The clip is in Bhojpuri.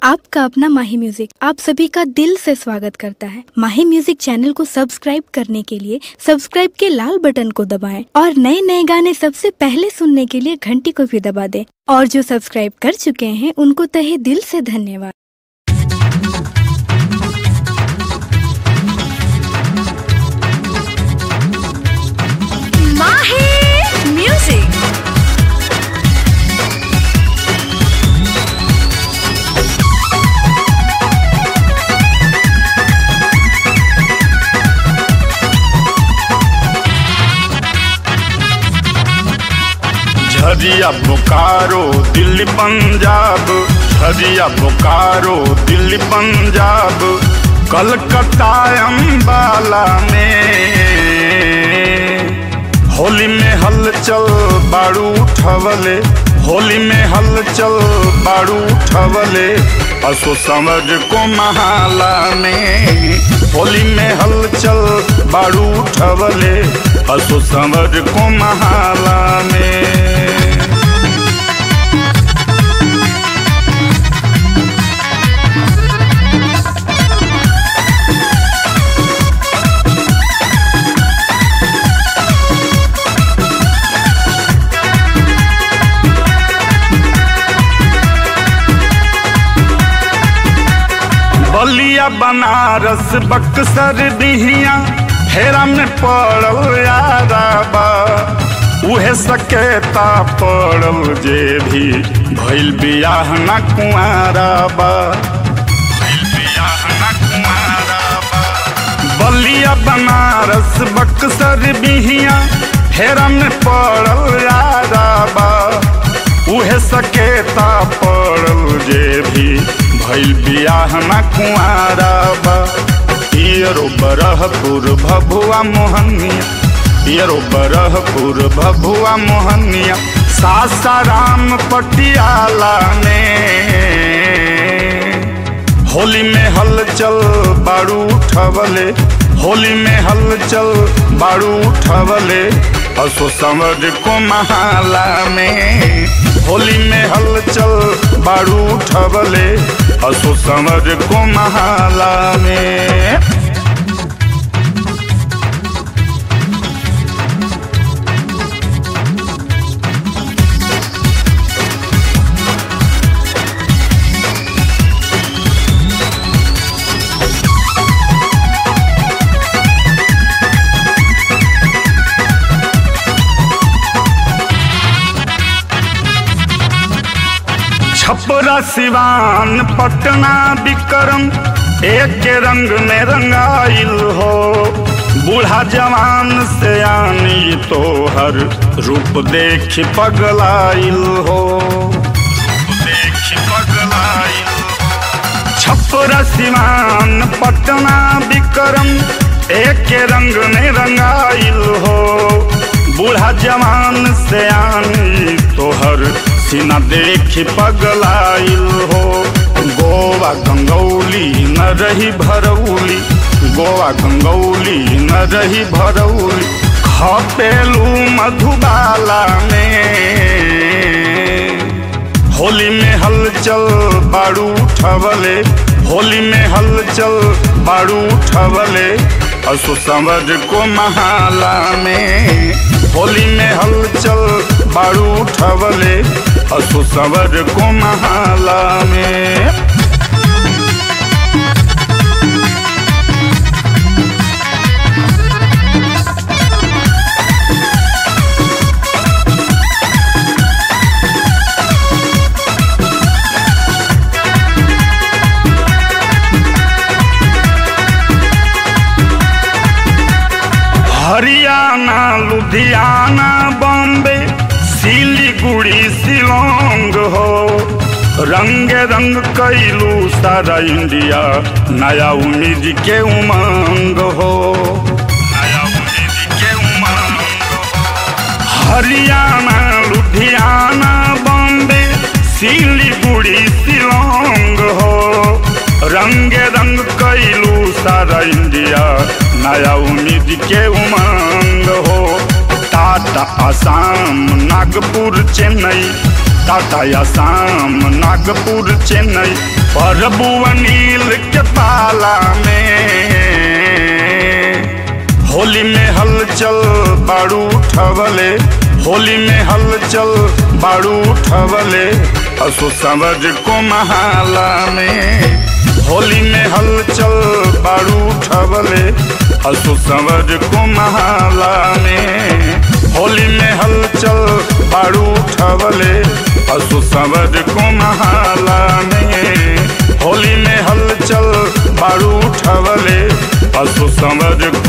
आपका अपना माही म्यूजिक आप सभी का दिल से स्वागत करता है माही म्यूजिक चैनल को सब्सक्राइब करने के लिए सब्सक्राइब के लाल बटन को दबाएं और नए नए गाने सबसे पहले सुनने के लिए घंटी को भी दबा दें और जो सब्सक्राइब कर चुके हैं उनको तहे दिल से धन्यवाद Mahi Music. झरिया बोकारो दिल्ली पंजाब झरिया बोकारो दिल्ली पंजाब कलकत्ता अम्बाला में होली में हलचल बारू उठवले होली में हलचल बारू उठवले असो समझ को महाला में होली में हलचल बारू उठवले असो समझ को महाला में बलिया बनारस बक्सर दिहिया हेरा में पड़ल याराबा उहे सकेता पड़ल जे भी भइल बियाह ना कुआराबा भइल बियाह ना कुआराबा बलिया बनारस बक्सर बिहिया हेरा में पड़ल याराबा उहे सकेता पड़ल जे भी भइल बियाह ना कुआराबा पियरो बरहपुर भभुआ मोहनिया पियरो बरहपुर भभुआ मोहनिया सासाराम पटियाला में होली में हलचल बारू उठवले होली में हलचल बारू उठवले असो समझ को महाला में होली में हलचल बारू उठवले असो समझ को महाला में छपरा सिवान पटना विक्रम एक रंग में रंगाइल हो बूढ़ा जवान से आनी तो हर रूप देख पगलाइल हो रूप देख पगलाइल छपरा सिवान पटना विक्रम एक रंग में रंगाइल हो बूढ़ा जवान से आनी तोहर सीना देख पगलाइल हो गोवा गंगौली न रही भरौली गोवा गंगौली न रही भरौली खपेलू मधुबाला में होली में हलचल बारू उठवले होली में हलचल बारू उठवले असो समझ को महाला में होली में हलचल बारू उठवले असो समझ को महाला में हरियाणा लुधियाना बॉम्बे सिलीगुड़ी शिलोंग हो रंग रंग कैलू सारा इंडिया नया उम्मीद के उमंग हो नया उम्मीद के उमंग हो हरियाणा लुधियाना बॉम्बे सिलीगुड़ी शिलोंग हो रंग रंग कैलू सारा इंडिया नया उम्मीद के उमंग हो टाटा आसाम नागपुर चेन्नई टाटा आसाम नागपुर चेन्नई प्रभु अनिल के पाला में होली में हलचल बाड़ू उठवले होली में हलचल बाड़ू उठवले असो समझ को महाला में होली में हलचल बाड़ू उठवले असो समझ को महाला में होली में हलचल बाड़ू उठवले असो समझ को महाला में होली में हलचल बाड़ू उठवले असो समझ